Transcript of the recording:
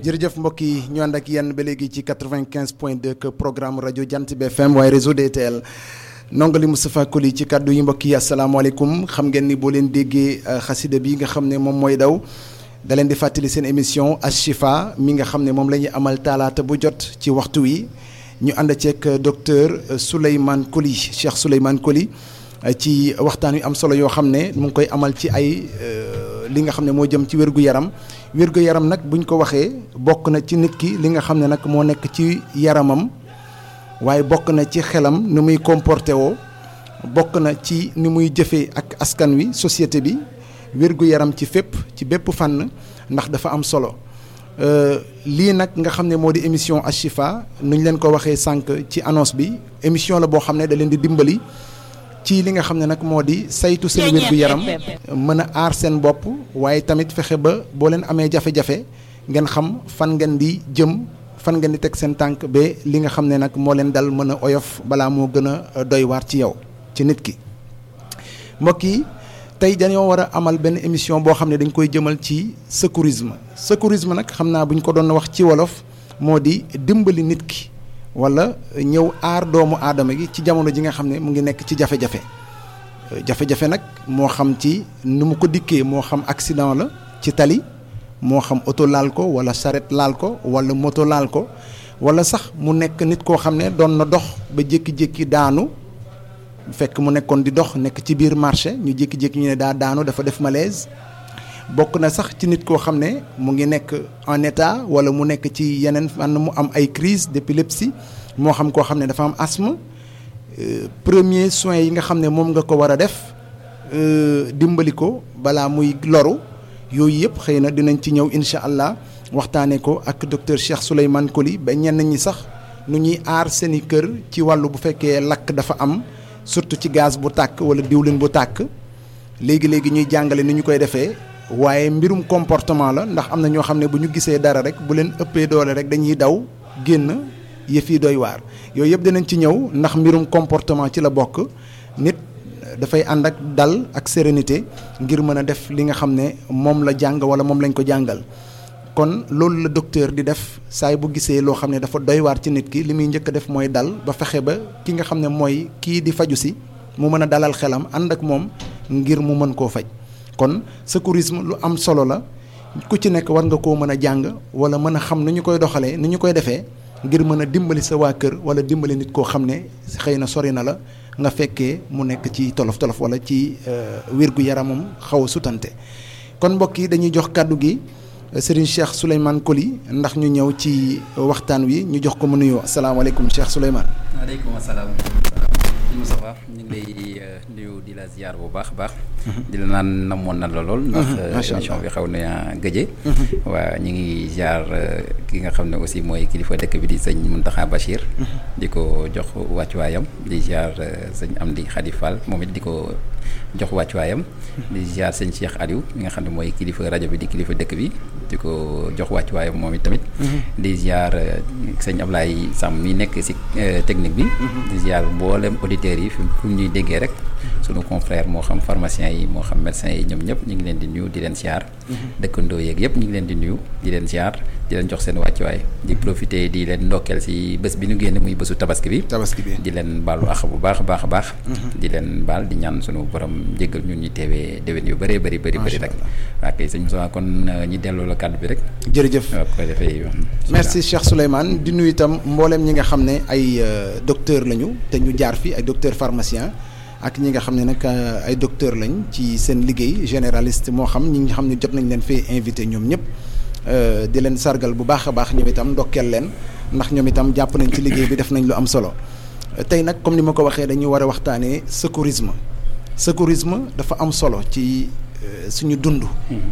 jërëjëf mbokk yi ñu ànd ak yenn ba léegi ci 95 point 2 que programme rajo Jant bi FM waaye réseau DTL nongali Moustapha Koli ci kàddu yi mbokk yi asalaamaaleykum xam ngeen ni boo leen déggee xasida bi nga xam ne moom mooy daw da leen di fàttali seen émission Ashifa mi nga xam ne moom la ñuy amal taalaata bu jot ci waxtu wi ñu ànd ceeg docteur Souleymane Koli Cheikh Souleymane Koli ci waxtaan wi am solo yoo xam ne mu ngi koy amal ci ay li nga xam ne moo jëm ci wér-gu-yaram wér-gu-yaram nag buñ ko waxee bokk na ci nit ki li nga xam ne nag moo nekk ci yaramam waaye bokk na ci xelam ni muy comporté woo bokk na ci ni muy jëfee ak askan wi société bi wér-gu-yaram ci fépp ci bépp fànn ndax dafa am solo lii nag nga xam ne moo di émission Ashifa nu ñu leen ko waxee sànq ci annonce bi émission la boo xam ne da leen di dimbali ci li nga xam ne nag moo di saytu seen wér-gu-yaram mën a aar seen bopp waaye tamit fexe ba boo leen amee jafe-jafe ngeen xam fan ngeen di jëm fan ngeen di teg seen tànk ba li nga xam ne nag moo leen dal mën a oyof balaa moo gën a doy waar ci yow ci nit ki mbokk yi tey dañoo war a amal benn émission boo xam ne dañ koy jëmal ci secourisme secourisme nag xam naa bu ñu ko doon wax ci wolof moo di dimbali nit ki wala ñëw aar doomu aadama gi ci jamono ji nga xam ne mu ngi nekk ci jafe-jafe jafe-jafe nag moo xam ci nu mu ko dikkee moo xam accident la ci tali moo xam oto laal ko wala charrette laal ko wala moto laal ko wala sax mu nekk nit koo xam ne doon na dox ba jékki-jékki daanu fekk mu nekkoon di dox nekk ci biir marché ñu jékki-jékki ñu ne daa daanu dafa def malaise bokk na sax ci nit koo xam ne mu ngi nekk en état wala mu nekk ci yeneen fànn mu am ay crise d'épilepsie moo xam koo xam ne dafa am asthme premier soins yi nga xam ne moom nga ko war a def dimbali ko balaa muy loru yooyu yëpp xëy na dinañ ci ñëw incha allah waxtaanee ko ak docteur Cheikh Souleymane Koli ba ñenn ñi sax nu ñuy aar seeni kër ci wàllu bu fekkee lakk dafa am surtout ci gaz bu tàkk wala diwlin bu tàkk léegi léegi ñuy jàngale ni ñu koy defee. waaye mbirum comportement la ndax am na ñoo xam ne bu ñu gisee dara rek bu leen ëppee doole rek dañuy daw génn yëf yi doy waar yooyu yëpp dinañ ci ñëw ndax mbirum comportement ci la bokk nit dafay ànd ak dal ak sérénité ngir mën a def li nga xam ne moom la jàng wala moom lañ ko jàngal kon loolu la docteur di def saay bu gisee loo xam ne dafa doy waar ci nit ki li muy njëkk a def mooy dal ba fexe ba ki nga xam ne mooy kii di faju si mu mën a dalal xelam ànd ak moom ngir mu mën koo faj kon secourisme lu am solo la ku ci nekk war nga koo mën a jàng wala mën a xam ni ñu koy doxalee ni ñu koy defee ngir mën a dimbali sa waa kër wala dimbali nit koo xam ne xëy na sori na la nga fekkee mu nekk ci tolof tolof wala ci wérgu yaramam xaw a sutante kon mbokk yi dañuy jox kàddu gi Serigne Cheikh Souleymane Koli ndax ñu ñëw ci waxtaan wi ñu jox ko mu nuyoo asalaamaaleykum Cheikh Souleymane. waaleykum salaam. Moustapha ñu ngi lay nuyu di la ziar bu baax a baax. di la naan namoon na la lool. ndax émission bi xaw na gëje. waa ñu ngi ziar ki nga xam ne aussi mooy kilifa dëkk bi di sëñ Mountakha Bachir. di ko jox wàccuwaayam di ziar sëñ Amdi Khady Fall moom it di ko jox wàccuwaayam. di ziar sëñ Cheikh Aliou mi nga xam ne mooy kilifa rajo bi di kilifa dëkk bi di ko jox wàccuwaayam moom it tamit. di ziar sëñ Ablaye Sam mi nekk si technique bi. di ziar mboolem auditeurs yi fi mu ñuy déggee rek sunu confrère moo xam pharmacien yi moo xam médecin yi ñoom ñëpp ñu ngi leen di nuyu di leen ziar. dëkkandoo yeeg yëpp ñu ngi leen di nuyu di leen ziar di leen jox seen wàccuwaay di profiter di leen ndokkeel si bés bi ñu génn muy bésu tabaski bi. tabaski bi di leen baalu àq bu baax a baax a baax. di leen baal di ñaan sunu borom jéggal ñun ñu teewee déwén yu bëree bëri bëri bëri rek. waa kay sëñ Moussa kon ñi delloo la kàddu bi rek. jërëjëf waaw ko defee merci Cheikh Souleymane di nuyu itam mboolem ñi nga xam ne ay docteur lañu te ñu jaar fi ay docteur pharmacien ak ñi nga xam ne nag ay docteur lañ ci seen liggéey généraliste moo xam ñi nga xam ne jot nañ leen fee invité ñoom ñëpp di leen sargal bu baax a baax ñoom itam ndokkeel leen ndax ñoom itam jàpp nañ ci liggéey bi def nañ lu am solo tey nag comme ni ma ko waxee dañu war a waxtaanee secourisme secourisme dafa am solo ci suñu dund